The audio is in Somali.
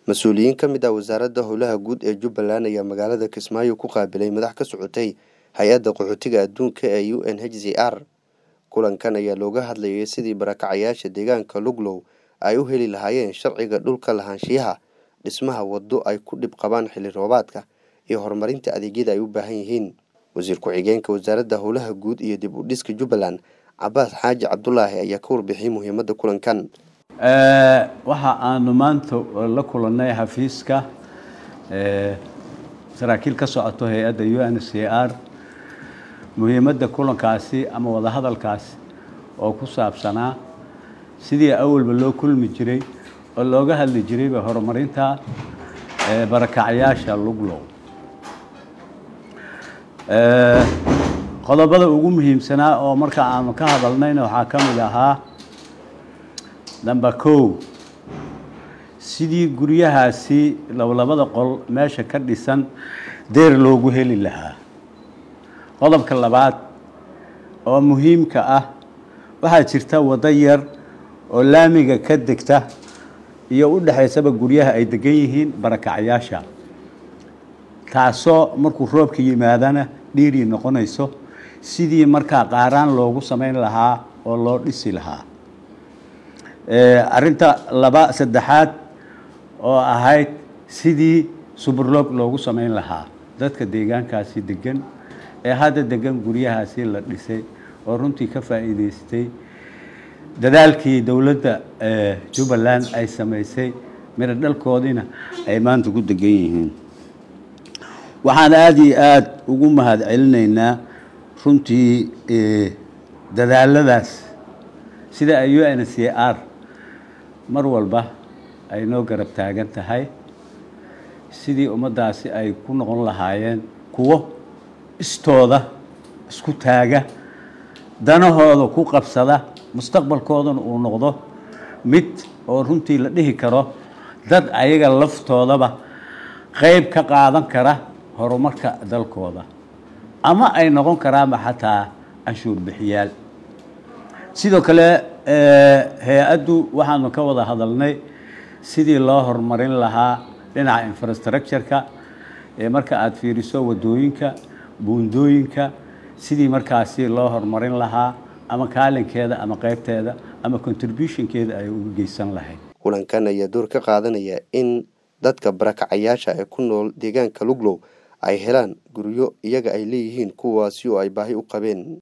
mas-uuliyiin ka mid ah wasaaradda howlaha guud ee jubbaland ayaa magaalada kismaayo ku qaabilay madax ka socotay hay-adda qaxootiga adduunka ee u n h c r kulankan ayaa looga hadlayay sidii barakacayaasha deegaanka luglow ay u heli lahaayeen sharciga dhulka lahaanshiyaha dhismaha waddo ay ku dhib qabaan xilli roobaadka iyo horumarinta adeegyada ay u baahan yihiin wasiir ku-xigeenka wasaaradda howlaha guud iyo dib u dhiska jubbaland cabaas xaaji cabdulaahi ayaa ka warbixiyey muhiimadda kulankan waxa aanu maanta la kulannay xafiiska saraakiil ka socoto hay-adda u n c r muhiimadda kulankaasi ama wadahadalkaasi oo ku saabsanaa sidii awalba loo kulmi jiray oo looga hadli jirayba horumarinta barakacyaasha luglow qodobada ugu muhiimsanaa oo marka aanu ka hadalnayna waxaa ka mid ahaa number kow sidii guryahaasi lablabada qol meesha ka dhisan deer loogu heli lahaa qodobka labaad oo muhiimka ah waxaa jirta waddo yar oo laamiga ka degta iyo u dhexaysaba guryaha ay degan yihiin barakacyaasha taasoo markuu roobka yimaadana dhiirii noqonayso sidii markaa qaaraan loogu samayn lahaa oo loo dhisi lahaa arrinta laba saddexaad oo ahayd sidii suburloog loogu samayn lahaa dadka deegaankaasi degan ee hadda degan guryahaasi la dhisay oo runtii ka faa'iidaystay dadaalkii dowladda jubbaland ay samaysay miro dhalkoodiina ay maanta ku degan yihiin waxaan aada iyo aada ugu mahad celinaynaa runtii dadaaladaas sida ay u n c r mar walba ay noo garab taagan tahay sidii ummaddaasi ay ku noqon lahaayeen kuwo istooda isku taaga danahooda ku qabsada mustaqbalkoodana uu noqdo mid oo runtii la dhihi karo dad ayaga laftoodaba qayb ka qaadan kara horumarka dalkooda ama ay noqon karaanba xataa canshuur bixiyaal sidoo kale hay-addu waxaanu ka wada hadalnay sidii loo horumarin lahaa dhinaca infrastructure-ka ee marka aada fiiriso waddooyinka buundooyinka sidii markaasi loo horumarin lahaa ama kaalinkeeda ama qaybteeda ama contributionkeeda ay uga geysan lahayd kulankan ayaa door ka qaadanaya in dadka barakacayaasha ee ku nool deegaanka luglow ay helaan guryo iyaga ay leeyihiin kuwaasi oo ay baahi u qabeen